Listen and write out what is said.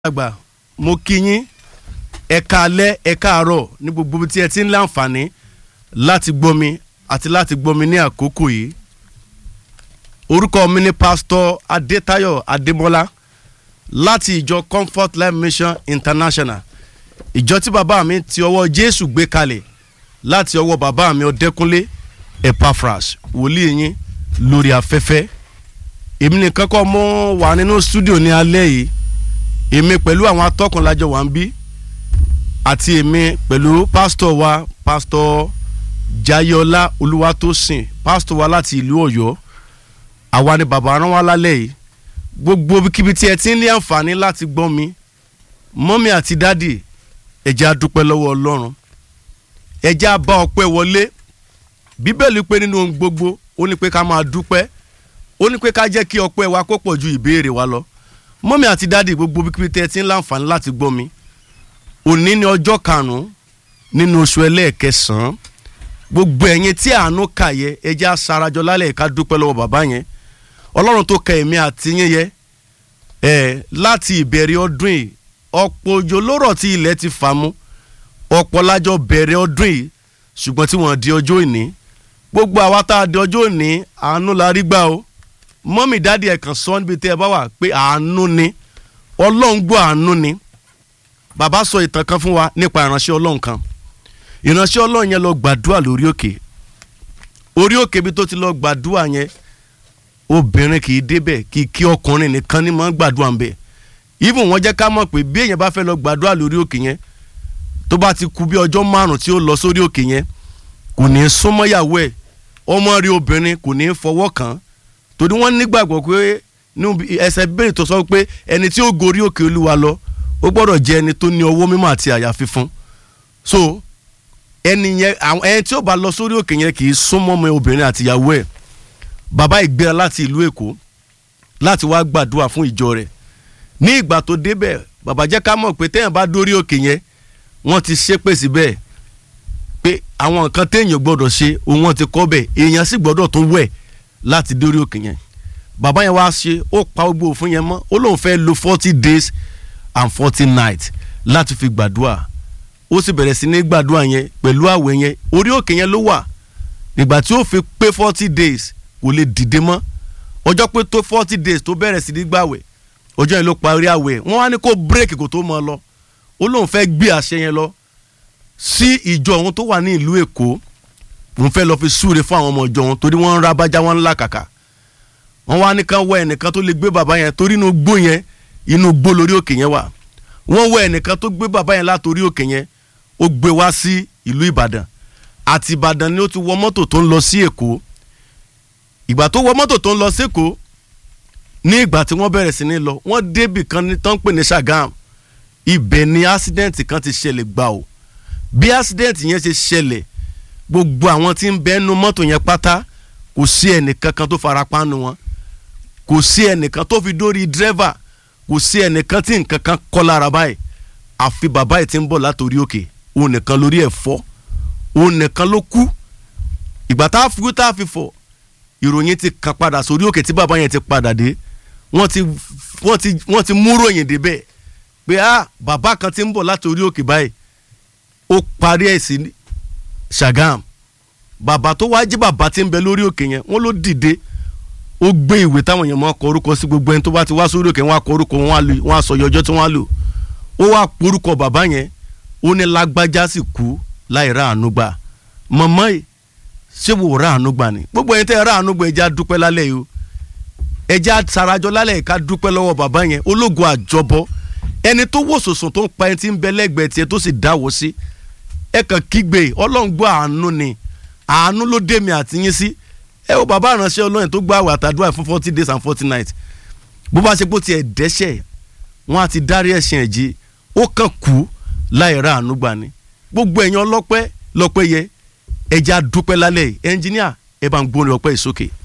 àgbà mo kí yín ẹ káalẹ́ ẹ káàárọ̀ ní gbogbo ibi tí ẹ ti ń láǹfààní láti gbọ́ mi àti láti gbọ́ mi ní àkókò yìí orúkọ mi ni pásítọ̀ adétayọ̀ adémọ́lá láti ìjọ comfort life mission international ìjọ tí bàbá mi ti ọwọ́ jésù gbé kalẹ̀ láti ọwọ́ bàbá mi ọdẹkùnlé epaphras wòlíì yín lórí afẹ́fẹ́ èmi nìkan kọ́ mo wà nínú stúdíò ní alẹ́ yìí èmi pẹ̀lú àwọn atọ́kùn lájọ wà ń bí àti èmi pẹ̀lú pásítọ̀ wa pásítọ̀ jayọlá olúwatósìn pásítọ̀ wa láti ìlú ọ̀yọ́ àwa ni bàbá rán wa lálẹ́ yìí gbogbo kíbi tí ẹ ti ń ní àǹfààní láti gbọ́ mi mọ́mí àti dádì ẹ jẹ́ á dúpẹ́ lọ́wọ́ ọlọ́run ẹ jẹ́ á bá ọpẹ́ wọlé bíbélì pé nínú ohun gbogbo ó ní pé ká máa dúpẹ́ ó ní pé ká jẹ́ kí ọpẹ́ wa kó pọ̀ ju ìbéèrè wa lọ mọ́mí àti dádì gbogbo kíbi tí ẹ ti ń láǹfààní láti gbọ́ mi òní ni ọjọ́ karùn-ún nínú oṣù ẹlẹ́ẹ̀kẹsàn-án gbogbo ẹ̀yin tí àánú kà yẹ ẹ jẹ́ á sarajọ lálẹ́ ká dúpẹ́ lọ́wọ́ bàbá yẹn ọlọ́run tó ka èmi àti yín yẹ ẹ láti ìbẹ̀rẹ̀ ọdún yìí ọ̀pọ̀ òjò lórọ̀ tí ilẹ̀ ti fà mú ọ̀pọ̀ lájọ bẹ̀rẹ̀ ọdún yìí ṣùgbọ́n tí wọ́n di ọjọ́ ìní gbogbo àwa tá a di ọjọ́ ìní àánú la rí gbà o mọ́mì dáàdi ẹ̀ kàn sọ níbi tí ẹ bá wà pé àánú ni ọlọ́run gbọ́ àánú ni bàbá sọ ìtàn kan fún wa nípa ìránṣẹ́ ọlọ́run kan ìránṣẹ́ ọlọ́run yẹn lọ gbàdúrà lórí òkè orí òkè bí tó ti lọ gbàdúrà yẹn obìnrin kì í débẹ̀ kì í kí ọkùnrin nìkan ní mọ́ gbàdúrà ń bẹ̀ even wọ́n jẹ́ ká mọ̀ pé bí èèyàn bá fẹ́ lọ gbàdúrà lórí òkè yẹn tó bá ti kú bí ọjọ́ márùn tí ó lọ sórí òkè yẹn kò ní í súnmọ́ yàwó ẹ̀ ọmọ rí obìnrin kò ní í fọwọ́ kàn án torí wọ́n nígbàgbọ́ pé ẹsẹ̀ bẹ́ẹ̀ tó sọ pé ẹni tí ó gorí òkè olúwa lọ ó gbọ́dọ̀ jẹ́ ẹni tó ní ọwọ́ mímọ́ àti àyà fífún so ẹni yẹn ẹni tí ó bá lọ sórí òkè yẹn kì í súnmọ́ ọmọ obìnrin àti ìyàwó ẹ̀ bàbá ìgbéra láti ìlú èkó láti wá gbàdúrà fún ìjọ rẹ̀ ní ìgbà tó débẹ̀ bàbá jẹ́ ká mọ̀ pé téèyàn bá dórí òkè yẹn wọ́n ti ṣépè síbẹ̀ pé àwọn nǹkan téèyàn gbọ́dọ̀ ṣe òun wọn ti kọ́ bẹ̀ èèyàn sì gbọ́dọ̀ tún wẹ̀ láti dórí òkè yẹn bàbá yẹn wá ṣe ó pa gbogbo òfin yẹn mọ́ ó lóun fẹ́ lo forty days and forty nights láti fi gbàdúrà ó sì bẹ̀rẹ̀ sí ní gbàdúrà yẹn pẹ̀lú àwẹ̀ yẹn orí òkè yẹn ló wà nígbà tí ó fi pé forty days kò lè dìde mọ́ ọjọ́ pé tó forty days tó bẹ̀rẹ̀ sí ní gbàwẹ̀ ọjọ́ yẹn ló parí àwẹ̀ wọ́n wá ní kó bírèkì kó tó mọ́ lọ ó lóun fẹ́ gbé àṣẹ yẹn lọ sí ìjọ òun tó wà ní ìlú èkó òun fẹ́ lọ fi súre fún àwọn ọmọ ìjọ òun torí wọ́n ń ra bájá wọn ńlá kàkà wọ́n wá ní kán wọ ẹnìkan tó lè gbé bàbá yẹn torí inú gbó yẹn inú gbó lórí òkè yẹn wà wọ́n wọ ẹnìkan tó gbé bàbá yẹn látòrí òkè yẹn ó gbé wá sí ìlú ìbàdàn àti ìbàdàn ni ó ti wọ mọ́tò tó ń lọ sí èkó ìgbà tó wọ mọ́tò tó ń lọ sẹ́kọ̀ọ́ ní ìgbà tí wọ́n bẹ̀rẹ̀ sí ní lọ wọ́n débì kan ní tán pè ní Ṣàgám ibẹ̀ ni accident kan ti ṣẹlẹ̀ gbà o bí accident yẹn ṣe ṣẹlẹ̀ gbogbo àwọn tí ń bẹ nu mọ́tò yẹn pátá kò sí ẹnìkan kan tó fara pa nu wọn kò sí ẹnìkan tó fi dórí dírẹ́fà kò sí ẹnìkan tí nǹkan kan kọ́ lára báyìí àfi bàbá yìí ti ń bọ̀ látòrí òkè òun nìkan lórí ẹ̀ fọ́ òun nìkan ló kú ìgbà tá a fi tá a fi fọ̀ ìròyìn ti kàn padà sórí òkè tí bàbá yẹn ti padà dé wọ́n ti wọ́n ti wọ́n ti mú ròyìn débẹ̀ pé ah bàbá kan ti ń bọ̀ láti orí òkè báyìí ó parí ẹ̀ sí Ṣàgám bàbá tó wáá jí bàbá ti ń bẹ lórí òkè yẹn wọ́n ló dìde ó gbé ìwé táwọn èèyàn máa kọ orúkọ sí gbogbo ẹni tó bá ti wá sórí òkè wọ́n á kọ orúkọ wọ́n á sọ ọjọ́ tí wọ́n á lò ó wá porúkọ bàbá yẹn ó ní lágbájá sì kú láì rà àánú gbà mọ̀mọ́ yìí ṣé wò rà àánú gbà ni gbogbo ẹni tẹ́ rà àánú gbà ẹja dúpẹ́ lálẹ́ yìí o ẹja sarajọ lálẹ́ yìí ká dúpẹ́ lọ́wọ́ bàbá yẹn ológun àjọbọ ẹni tó wò sòsùn tó ń pa ẹni tí ń bẹ lẹ́gbẹ̀ẹ́ tiẹ̀ tó sì dáwọ́ sí ẹ kàn kígbe ọlọ́run gbọ́ àánú ni àánú ló dé mi àti yín sí ẹ wo bàbá ìránṣẹ́ ọlọ́run tó gbọ́ àwẹ̀ àtàdúrà fún forty days and forty nights bó bá ṣe pé ó tiẹ̀ dẹ́ṣẹ̀ wọ́n á ti dárí ẹ̀ṣẹ̀ ẹ̀ jí ó kàn kú láì rà àánú gbà ni gbogbo ẹ̀yin ọlọ́pẹ́ lọ́pẹ́ yẹ ẹja dúpẹ́ lálẹ́ yìí ẹnjìníà ẹ bá ń gbóni ọpẹ́ ìsókè.